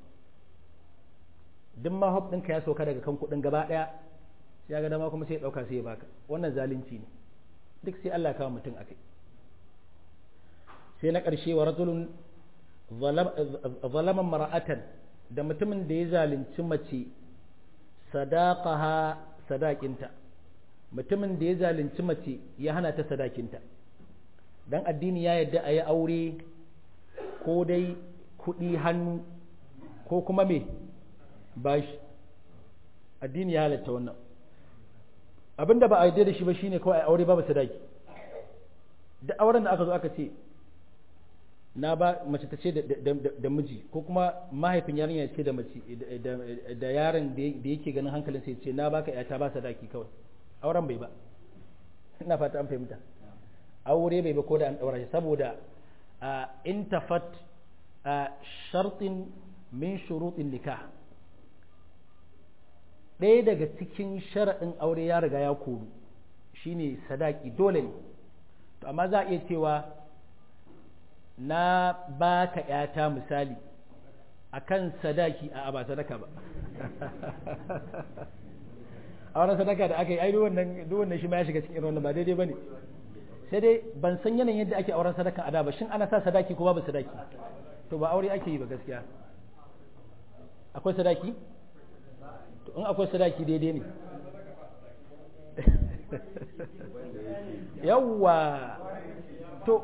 duk ma hop ɗinka ya sauka daga kan kuɗin gaba ɗaya sai ya ga dama kuma sai ya ɗauka sai ya baka wannan zalunci ne duk sai Allah ya kawo mutum akai sai na ƙarshe wa rajulun zalaman mara'atan da mutumin da ya zalunci mace sadaqaha sadakinta mutumin da ya zalunci mace ya hana ta sadakinta dan addini ya yadda a yi aure ko dai kuɗi hannu ko kuma me bashi addini ya halatta wannan abinda ba a yarda da shi ba shine kawai a aure babu sadaki da auren da aka zo aka ce na ba mace ta ce da miji ko kuma mahaifin yarinya ce da mace da yaron da yake ganin hankalin sai ce na baka yata ba sadaki kawai auren bai ba ina fata an fahimta aure bai ba ko da an daura shi saboda in tafat shartin min shurutin nikah ɗaya daga cikin sharaɗin aure ya riga ya koru shine sadaki dole ne to amma za a iya cewa na ba ka ‘yata misali a kan sadaki a ba sadaka ba a wani sadaka da aka yi ai wannan wannan shi ma ya shiga cikin irin wannan ba daidai ba ne sai dai ban san yanayin yadda ake auren sadaka a da ba shin ana sa sadaki ko babu sadaki to ba aure ake yi ba gaskiya akwai sadaki to in akwai sadaki daidai ne yawwa to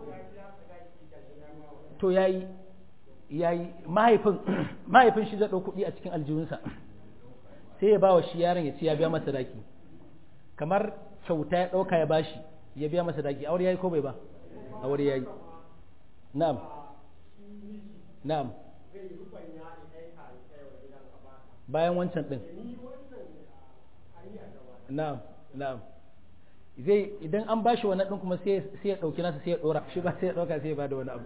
to yayi yayi mahaifin mahaifin shi zai ɗau kuɗi a cikin aljihunsa sai ya ba wa shi yaron ya ce ya biya masa daki kamar kyauta ya ɗauka ya bashi ya biya masa daki aure yayi ko bai ba aure yayi na'am na'am bayan wancan ɗin na'am na'am zai idan an bashi wani ɗin kuma sai ya ɗauki nasa sai ya ɗora shi ba sai ya ɗauka sai ya bada wani abu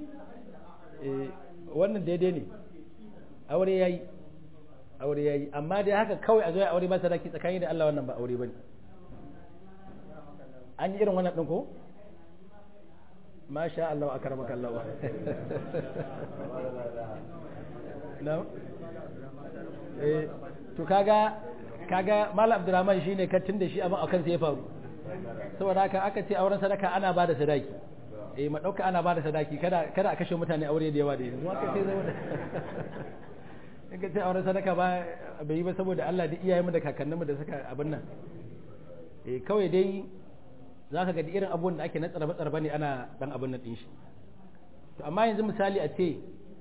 wannan daidai ne aure ya yi aure ya yi amma dai haka kawai a zo ya aure ba sadaki tsakani da Allah wannan ba aure ba ne an yi irin wannan ɗin ko masha Allah a karama kallawa no? eh to kaga kaga malam abdurrahman shine ka tun da shi abin akan sai ya faru saboda haka aka ce auren sadaka ana ba da sadaki eh ma dauka ana ba da sadaki kada kada a kashe mutane aure da yawa da yanzu aka ce zama da in ka ce auren sadaka ba bai yi ba saboda Allah da iyayenmu da kakanninmu da suka abin nan eh kawai dai za ka ga irin abubuwan da ake na tsarbe tsarbe ne ana dan abin nan din shi to amma yanzu misali a ce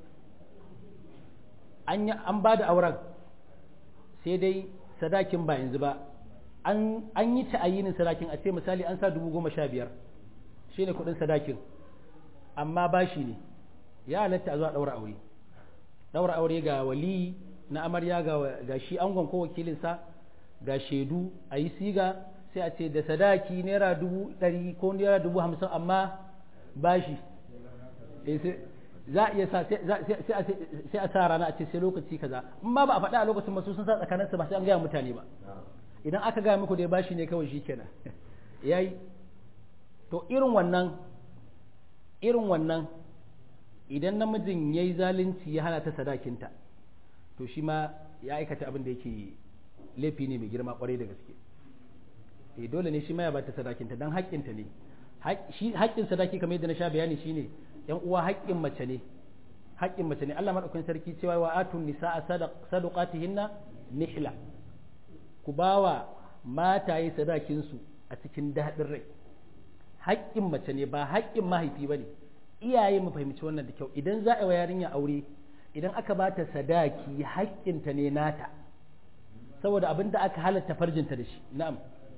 an an ba da auren sai dai sadakin ba yanzu ba an yi ta'ayinin sadakin a ce misali an sa dubu goma sha biyar shi ne kudin sadakin amma bashi ne ya halatta a zuwa ɗaura aure ɗaura aure ga wali na amarya ga shi angon ko wakilinsa ga shaidu a yi siga sai a ce da sadaki naira dubu ɗari ko naira dubu hamsin amma bashi za a iya sa sai a sa rana a ce sai lokaci kaza in ma ba a faɗa a lokacin ba su sun sa tsakaninsu ba sai an gaya mutane ba idan aka gaya muku dai bashi ne kawai shikenan yayi to irin wannan irin wannan idan namijin yayi zalunci ya hana ta sadakinta to shi ma ya aikata abin da yake laifi ne mai girma kwarai da gaske eh dole ne shi ma ya bata sadakinta dan haƙƙinta ne shi haƙƙin sadaki kamar yadda na sha bayani shine yan uwa haƙƙin mace ne haƙƙin mace ne Allah madaukakin sarki cewa wa atun nisaa sadaqatihinna nihla ku bawa mataye sadakin su a cikin daɗin rai haƙƙin mace ne ba haƙƙin mahaifi bane iyaye mu fahimci wannan da kyau idan za a wa yarinya aure idan aka bata sadaki haƙƙinta ne nata saboda abin da aka halatta farjinta da shi na'am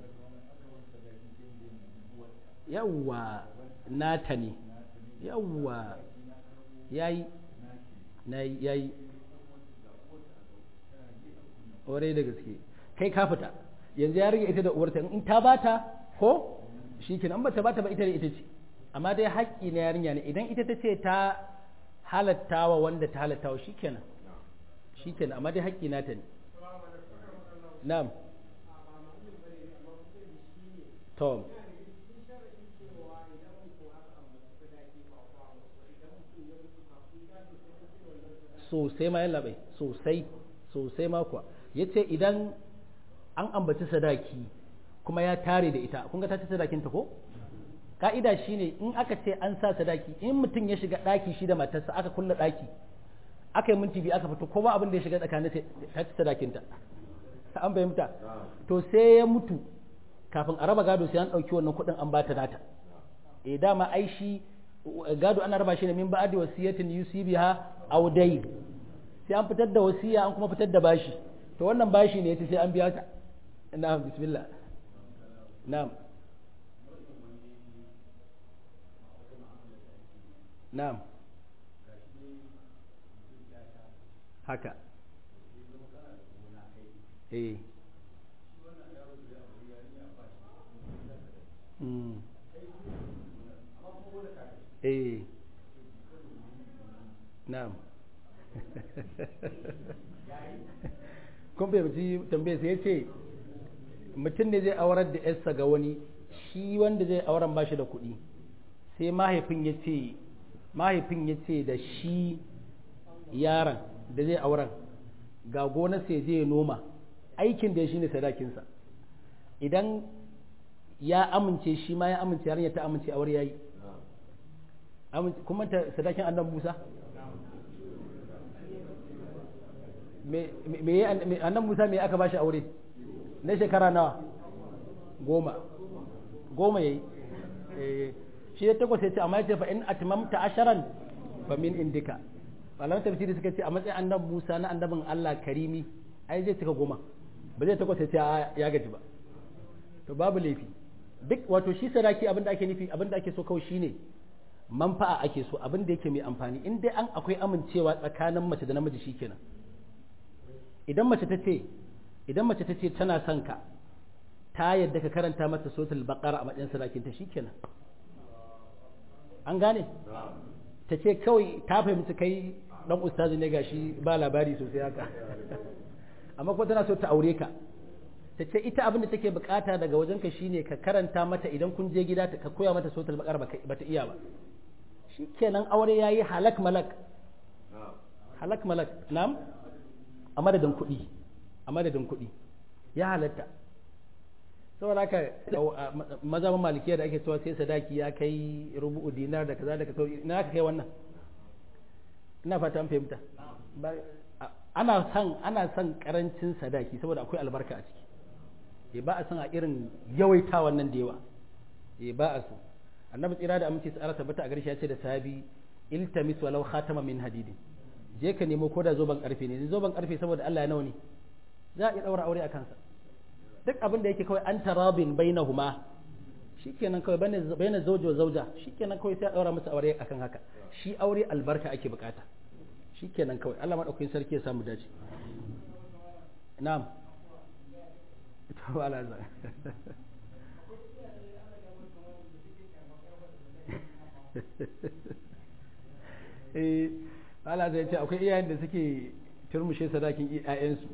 yawwa nata ne yawwa yayi nayi yayi ore da gaske kai ka fita yanzu ya rage ita da uwarta in ta bata ko shikenan ba ta bata ba ita da ita ce amma dai haƙƙi na yarinya ne idan ita ta ce ta halatta wa wanda ta halatta wa shikenan shikenan amma dai haƙƙi nata ne na'am to sosai ma yalla bai sosai sosai ma kuwa yace idan an ambaci sadaki kuma ya tare da ita kun ga ta ci sadakin ta ko ka'ida shine in aka ce an sa sadaki in mutum ya shiga daki shi da matarsa aka kulla daki aka yi minti biyu aka fito ko ba abin da ya shiga tsakanin ta ci sadakin ta an fahimta to sai ya mutu kafin a raba gado sai an ɗauki wannan kuɗin an bata nata eh dama ai shi gado ana raba shi ne min ba'di wasiyatin yusibiha aw dayn sai an fitar da wasiya an kuma fitar da bashi to wannan bashi ne yace sai an biya ta na'am bismillah na'am na'am haka eh Mm. eh na'am kun fahimci tambayar sai ya ce mutum ne zai aurar da yarsa ga wani shi wanda zai auren ba shi da kuɗi sai mahaifin ya ce mahaifin ya ce da shi yaron da zai auren ga gonar sai zai noma aikin da ya shi ne sadakinsa idan ya amince shi ma ya amince yarinya ta amince aure yayi kuma ta sadakin annabi Musa me me annabi Musa me aka bashi aure na shekara nawa goma goma yayi shi ya takwas ya ce amma ya ce fa in atmamta asharan fa min indika malaman tafsiri suka ce a matsayin annabi Musa na annabin Allah karimi ai zai cika goma ba zai takwas ya ce ya gaji ba to babu laifi duk wato shi sadaki abin da ake nufi abin da ake so kawai shine manfa'a ake so abin da yake mai amfani in dai an akwai amincewa tsakanin mace da namiji shikenan idan mace ta ce idan mace ta ce tana son ka ta yadda ka karanta mata suratul baqara a matsayin sadakin ta shikenan an gane ta ce kawai ta fahimci kai dan ustazi ne gashi ba labari sosai haka amma kuma tana so ta aure ka ta ce ita abin da take bukata daga wajenka shine ka karanta mata idan kun je gida ka koya mata sautul bakar ba ta iya ba shikenan aure yayi halak malak halak malak nam a madadin kuɗi a madadin kuɗi ya halatta saboda haka mazhabin malikiya da ake cewa sai sadaki ya kai rubu'u dinar da kaza da kaza ina ka kai wannan ina fata an fahimta ana son ana son karancin sadaki saboda akwai albarka a ciki eh ba a son a irin yawaita wannan da yawa eh ba a so annabi tsira da aminci tsara tabbata a garshe ya ce da sahabi iltamis walau khatama min hadidi je ka nemo ko da zoban karfe ne zoban karfe saboda Allah ya nawa ne za a iya daura aure a kansa duk abin da yake kawai an tarabin bainahuma shikenan kawai baina zawjo zauja shikenan kawai sai a daura musu aure akan haka shi aure albarka ake bukata shikenan kawai Allah madaukakin sarki ya samu dace na'am to ala za eh Allah zai ce akwai iyayen da suke turmushe sadakin iyayensu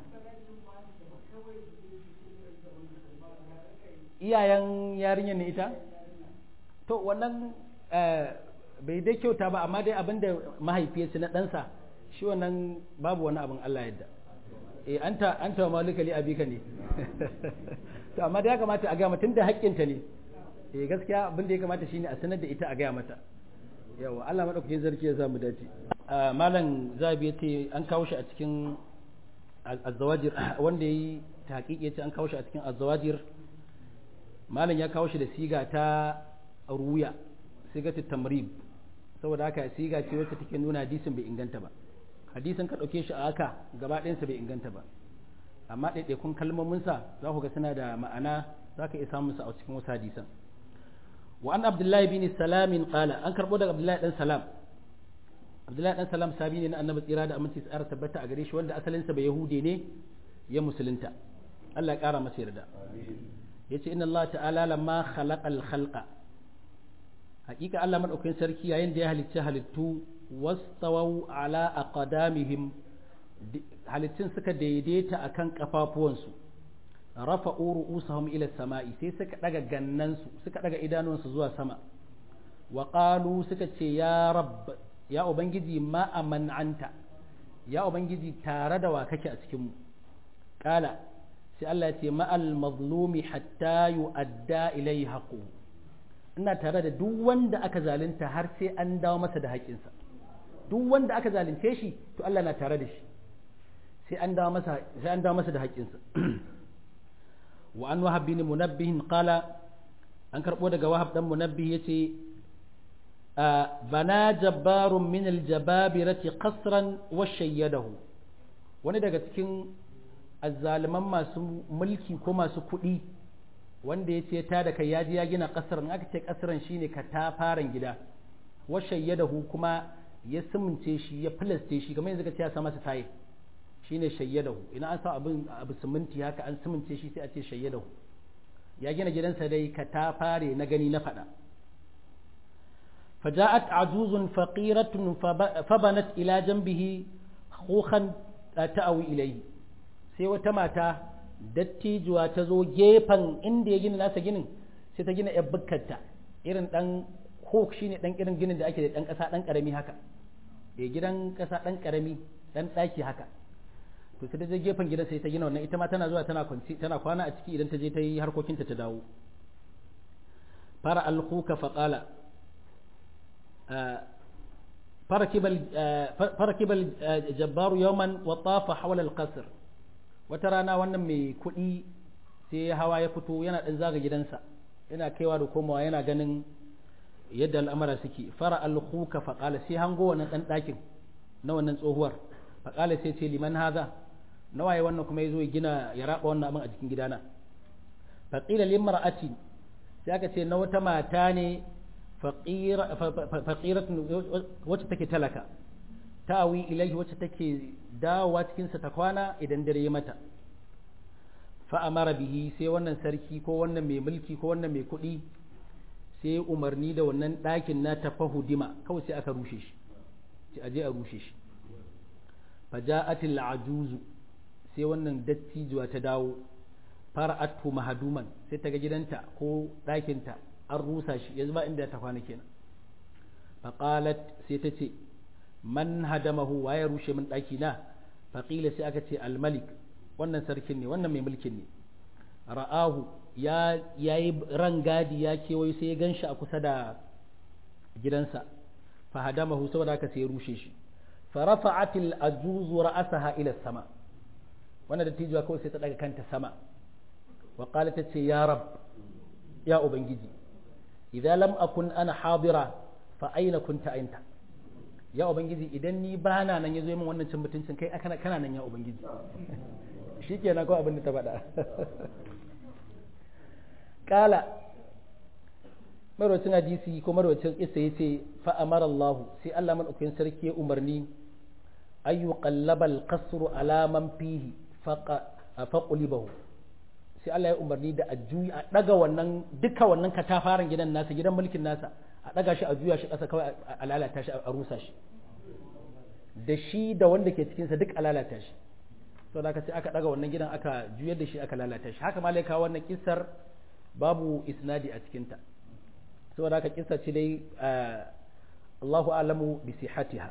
iyayen yarinyar ne ita to wannan bai dai kyauta ba amma dai abinda mahaifiyarsu na ɗansa shi wannan babu wani abin Allah yadda eh anta anta wa malika li abika ne to amma dai ya kamata a ga mutun da haƙƙinta ne eh gaskiya abin da ya kamata shine a sanar da ita a ga mata yawa Allah madaukakin sarki ya samu dace malam zabi yace an kawo shi a cikin azzawajir wanda yayi tahqiqi yace an kawo shi a cikin azzawajir malam ya kawo shi da siga ta ruya siga ta tamrib saboda haka siga ce wacce take nuna hadisin bai inganta ba hadisin ka dauke shi a haka gaba ɗayansa bai inganta ba amma ɗaiɗaikun kalmominsa za ku ga suna da ma'ana za ka iya samun sa a cikin wasu hadisan wa an abdullahi bin salamin qala an karbo daga abdullahi dan salam abdullahi dan salam sabi ne na annabi tsira da aminci tsara tabbata a gare shi wanda asalinsa bai yahude ne ya musulunta Allah ya kara masa yarda yace inna Allah ta'ala lamma khalaqal khalqa hakika Allah madaukakin sarki yayin da ya halicci halittu wastawau ala aqdamihim halittun suka daidaita akan kafafuwansu rafa'u ru'usahum ila sama'i sai suka daga gannansu suka daga idanuwansu zuwa sama wa qalu suka ce ya rabb ya ubangiji ma aman anta ya ubangiji tare da wa kake a cikin mu kala sai Allah ya ce ma'al mazlumi hatta yu'adda ilayhi haqqu ina tare da duk wanda aka zalunta har sai an dawo masa da haƙinsa duk wanda aka zalunce shi to Allah na tare da shi sai an dawo masa sai an dawo masa da haƙinsa wa an wahab bin munabbih qala an karbo daga wahab dan munabbih yace bana jabbarun min aljababirati qasran wa shayyadahu wani daga cikin azzaliman masu mulki ko masu kuɗi wanda ya ce ta da kai ya ji ya gina ƙasar in aka ce ƙasar shine ka ta faran gida wa shayyadahu kuma ya simince shi ya filaste shi kamar yanzu ka ce ya sa masa tayi shine shayyadahu ina an sa abin abu siminti haka an simince shi sai a ce shayyadahu ya gina gidansa dai ka ta fare na gani na faɗa فجاءت عجوز فقيرة فبنت إلى جنبه خوخا تأوي إليه sai wata mata dattijuwa ta zo gefen inda ya gina nasa ginin sai ta gina yar bukkarta irin dan hok shine dan irin ginin da ake da dan kasa dan karami haka eh gidan kasa dan karami dan daki haka to sai ta je gefen gidan sai ta gina wannan ita ma tana zuwa tana kwanci tana kwana a ciki idan ta je ta yi harkokinta ta dawo fara alhuka faqala فركب الجبار يوما وطاف حول القصر wata rana wannan mai kuɗi sai hawa ya fito yana ɗan zaga gidansa yana kaiwa da komawa yana ganin yadda al'amara suke fara alhuka faƙala sai hango wannan ɗan ɗakin na wannan tsohuwar faƙala sai ce liman haza na waye wannan kuma ya zo ya gina ya raba wannan abin a cikin gidana faƙila limra'ati sai aka ce na wata mata ne faƙiratun wacce take talaka ta'awi ilaihi wacce take dawowa cikinsa ta kwana idan dare ya mata fa'amara bihi sai wannan sarki ko wannan mai mulki ko wannan mai kuɗi sai umarni da wannan ɗakin na tafa hudima kawai sai aka rushe shi sai aje a rushe shi faja'atil ajuzu sai wannan dattijuwa ta dawo fara'atu mahaduman sai ta ga gidanta ko ɗakinta an rusa shi yanzu ba inda ta kwana kenan faqalat sai ta ce man hadamahu wa ya rushe min ɗaki na faƙila sai aka ce almalik wannan sarkin ne wannan mai mulkin ne ra'ahu ya yi rangadi ya kewayo sai ya ganshi a kusa da gidansa fahadamahu saboda haka sai ya rushe shi farafa'atil ajuzu ra'asaha ila sama wannan dattijuwa kawai sai ta daga kanta sama wa qala ta ce ya rab ya ubangiji idza lam akun ana hadira fa aina kunta anta ya ubangiji idan ni bana nan yazo min wannan cin mutuncin kai kana kana nan ya ubangiji shikenan ko abin da ta faɗa kala marwacin hadisi ko marwacin isa ya ce fa'amara Allah sai Allah maɗaukakin sarki ya umarni ayyu qallabal qasru ala man fihi faqulibahu sai Allah ya umarni da a juyi a daga wannan duka wannan katafaren gidan nasa gidan mulkin nasa a daga shi a juya shi ƙasa kawai a lalata shi a rusa shi da shi da wanda ke cikinsa duk a lalata shi to da sai aka daga wannan gidan aka juyar da shi aka lalata shi haka malaika wannan kissar babu isnadi a cikinta saboda haka kissa ce dai Allahu alamu bi sihatiha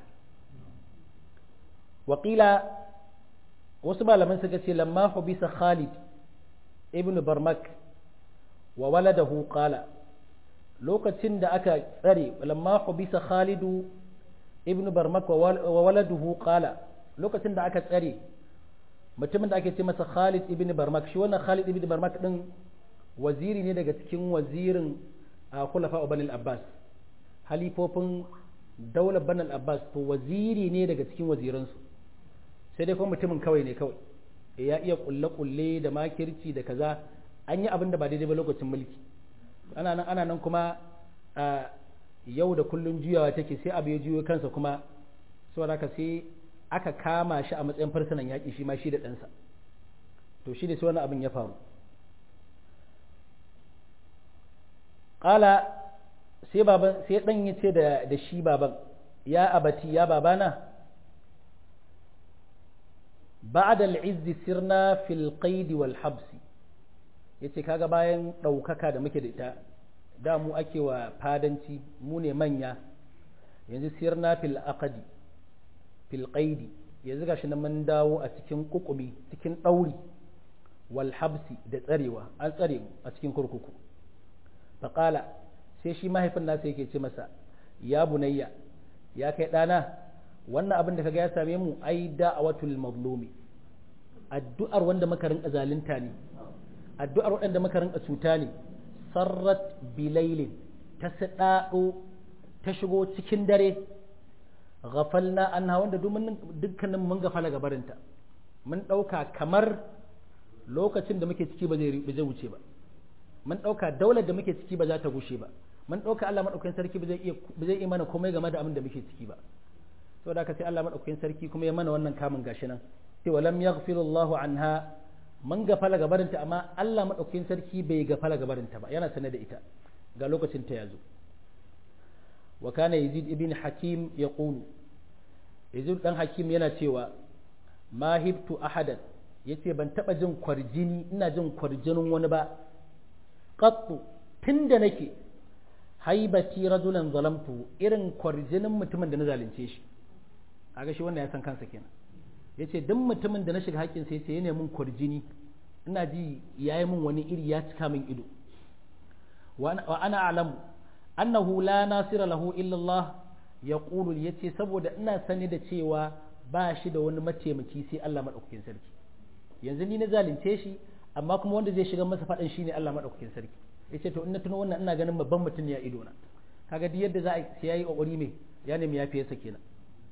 waƙila wasu malaman suka ce lamma hubisa Khalid ibn Barmak wa waladahu qala lokacin da aka tsare lamma hubisa Khalidu ibn Barmak wa waladuhu qala lokacin da aka tsare mutumin da ake ce masa Khalid ibn Barmak shi wannan Khalid ibn Barmak din waziri ne daga cikin wazirin a kulafa banil abbas halifofin daular banil abbas to waziri ne daga cikin waziransu sai dai kuma mutumin kawai ne kawai ya iya kulle-kulle da makirci da kaza an yi abin da ba daidai ba lokacin mulki ana nan ana nan kuma a yau da kullun juyawa take sai abu ya juyo kansa kuma saboda haka sai aka kama shi a matsayin farsunan yaƙi shi ma shi da ɗansa to shi ne sai wani abin ya faru ƙala sai baban sai ɗan ya ce da shi baban ya abati ya babana ba'da al'izzi sirna fil qaidi wal habsi yace kaga bayan ɗaukaka da muke da ita da mu ake wa fadanci mu ne manya yanzu sirna fil aqdi fil qaidi yanzu gashi nan mun dawo a cikin kukumi cikin ɗauri wal habsi da tsarewa an tsare mu a cikin kurkuku faƙala sai shi mahaifin nasa yake ce masa ya bunayya ya kai ɗana wannan abin da kaga ya same mu ai da'awatul mazlumi addu'ar wanda muka rinka zalunta ne addu'ar waɗanda muka rinka cuta ne sarrat bilailin ta saɗaɗo ta shigo cikin dare ghafalna anha wanda dukkanin mun gafala gabarinta mun ɗauka kamar lokacin da muke ciki ba zai wuce ba mun ɗauka daular da muke ciki ba za ta gushe ba mun ɗauka Allah maɗaukakin sarki ba zai iya mana komai game da abin da muke ciki ba saboda haka sai Allah maɗaukakin sarki kuma ya mana wannan kamun gashi nan sai walam yaghfirullahu anha mun gafala gabarinta amma Allah maɗaukakin sarki bai gafala gabarinta ba yana sanar da ita ga lokacin ta yazo wa kana yazid ibn hakim yaqulu yazid dan hakim yana cewa ma hibtu ahadan yace ban taba jin kwarjini ina jin kwarjinin wani ba qattu tunda nake haibati rajulan zalamtu irin kwarjinin mutumin da na zalunce shi kaga shi wannan ya san kansa kenan yace duk mutumin da na shiga haƙƙin sai yace yana mun kwarjini ina ji yayi mun wani iri ya cika min ido wa ana a'lamu annahu la nasira lahu illa Allah yaqulu yace saboda ina sani da cewa ba shi da wani mataimaki sai Allah madaukakin sarki yanzu ni na zalunce shi amma kuma wanda zai shiga masa faɗin shine Allah madaukakin sarki yace to in na tuno wannan ina ganin babban mutum ya ido na kaga duk yadda za a sai yayi kokari me ya nemi yafi sa kenan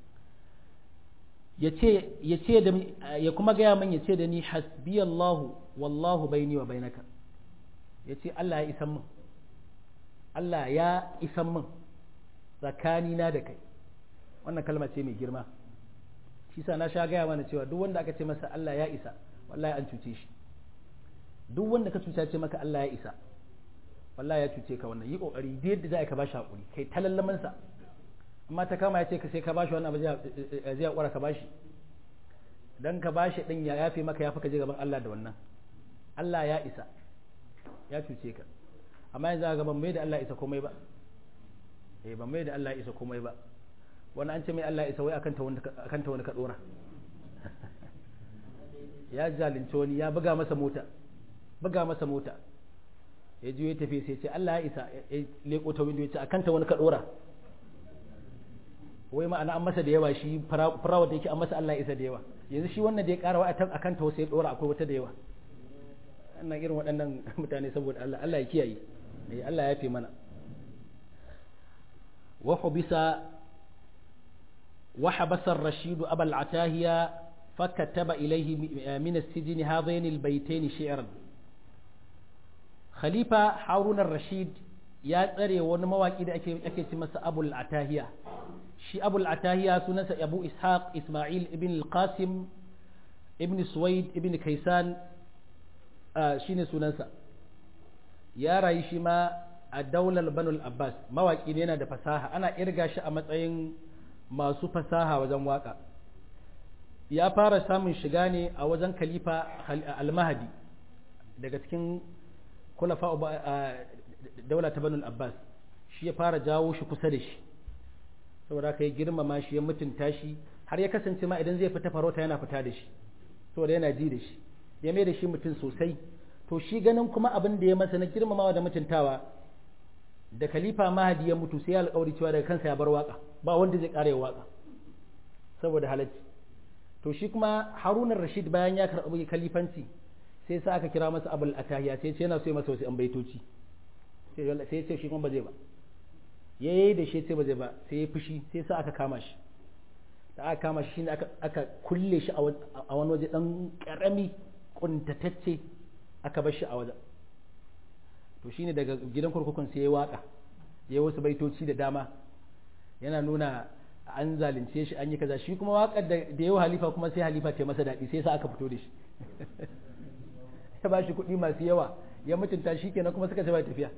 yace yace da ya kuma gaya min yace da ni hasbiyallahu wallahu baini wa bainaka yace Allah ya isan min Allah ya isan min tsakanina da kai wannan kalma ce mai girma shi sa na sha gaya mana cewa duk wanda aka ce masa Allah ya isa wallahi an cuce shi duk wanda ka cuta ce maka Allah ya isa wallahi ya cuce ka wannan yi kokari da yadda za ka bashi hakuri kai talallaman sa amma ta kama ya ce ka sai ka bashi wannan abu zai hakura ka bashi dan ka bashi din ya yafe maka yafi ka je gaban Allah da wannan Allah ya isa ya cuce ka amma yanzu ga ban mai da Allah isa komai ba eh ban mai da Allah isa komai ba wani an ce mai Allah isa wai akan ta wani akan ta wani ka dora ya zalunci wani ya buga masa mota buga masa mota ya ji ya tafi sai ce Allah ya isa ya leko ta window ya ce akan ta wani ka dora wai ma'ana an masa da yawa shi farawa da yake an masa Allah ya isa da yawa yanzu shi wannan da ya kara wa akan ta wasu ya dora akwai wata da yawa wannan irin waɗannan mutane saboda Allah Allah ya kiyaye Allah ya fi mana wa hubisa wa habasa ar-rashid aba al-atahiya fakataba ilayhi min as-sijn hadain al-baytayn shi'ran khalifa harun ar-rashid ya tsare wani mawaki da ake ake ci masa abul atahiya shi abul atahiya sunansa abu ishaq isma'il ibn al-qasim ibn suwaid ibn kaisan shine sunansa ya rayu shi ma a daular banul abbas mawaki ne yana da fasaha ana irga shi a matsayin masu fasaha wajen waka ya fara samun shiga ne a wajen khalifa al-mahdi daga cikin kulafa daula ta banul abbas shi ya fara jawo shi kusa da shi saboda haka ya girmama shi ya mutunta shi har ya kasance ma idan zai fita farauta yana fita da shi saboda yana ji da shi ya mai da shi mutum sosai to shi ganin kuma abin da ya masa na girmamawa da mutuntawa da khalifa mahadi ya mutu sai ya alƙawari cewa daga kansa ya bar waka ba wanda zai ƙara waka saboda halacci to shi kuma harunan rashid bayan ya karɓi khalifanci sai sa aka kira masa abul atahiya sai ce yana so ya masa wasu an baitoci sai ya ce shi kuma ba zai ba ya yi da shi sai ba zai ba sai ya fushi sai sa aka kama shi da aka kama shi ne aka kulle shi a wani waje dan karami kuntatacce aka bar shi a wajen to shine daga gidan kurkukun sai ya waka ya wasu baitoci da dama yana nuna an zalunce shi an yi kaza shi kuma wakar da yawa halifa kuma sai halifa ta masa daɗi sai sa aka fito da shi ya ba shi kuɗi masu yawa ya mutunta shi kenan kuma suka ce ba tafiya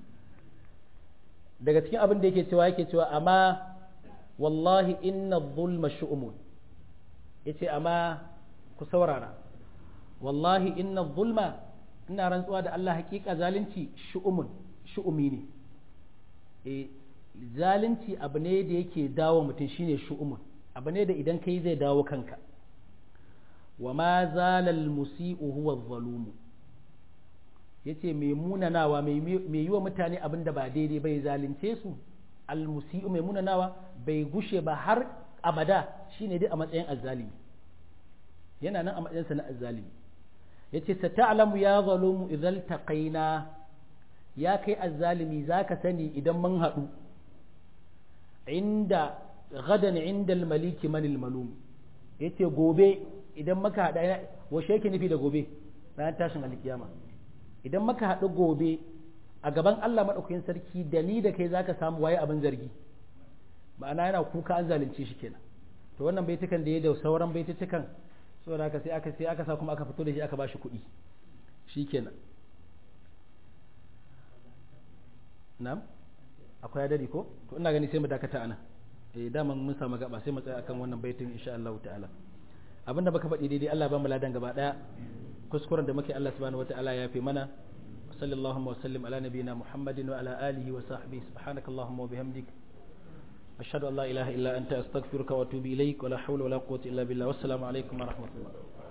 daga cikin abin da yake cewa yake cewa amma wallahi inna zulma shu'umun yace amma ku saurara wallahi inna zulma ina rantsuwa da Allah hakika zalunci shu'umun shu'umi ne e zalunci abu ne da yake dawo mutum shine shu'umun abu ne da idan kai zai dawo kanka wa ma zalal musi'u huwa zalumu yace mai munanawa mai yi wa mutane abin da ba daidai bai zalunce su almusi'u mai munanawa bai gushe ba har abada shine dai a matsayin azzalimi yana nan a matsayinsa na azzalimi yace sata'lamu ya zalumu idzal taqaina ya kai azzalimi zaka sani idan mun haɗu inda gadan inda almaliki manil malum yace gobe idan muka haɗa washe yake nufi da gobe ranar tashin alkiyama idan muka haɗu gobe a gaban Allah maɗaukakin sarki da ni da kai zaka samu waye abin zargi ma'ana yana kuka an zalunce shi kenan to wannan baitukan da ya da sauran baitukan saboda haka sai aka sai aka sa kuma aka fito da shi aka bashi kuɗi shikenan na'am akwai adadi ko to ina gani sai mu dakata anan eh daman mun samu gaba sai mu tsaya akan wannan baitin insha Allah ta'ala abinda baka faɗi daidai Allah ba mu ladan gaba daya kuskuren da muke Allah subhanahu wataala ya fi mana sallallahu wa sallim ala nabiyyina muhammadin wa ala alihi wa sahbihi subhanakallahumma wa bihamdik ashhadu an la ilaha illa anta astaghfiruka wa atubu ilaik wa la hawla wa la quwwata illa billah wassalamu alaikum wa rahmatullah